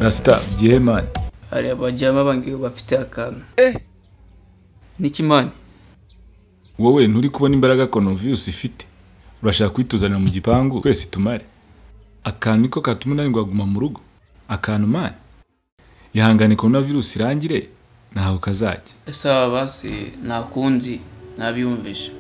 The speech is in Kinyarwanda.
Rasta German hariya abajyama bangiwe bafite akantu n'ikimani wowe nturi kubona imbaraga Coronavirus ifite urashaka kuyituzanira mu gipangu twese tumare akantu niko katuma unanirwa kuguma mu rugo akantu mani ihangane Coronavirus irangire ntaho kazajya sawa basi nta kundi nabiyumvisha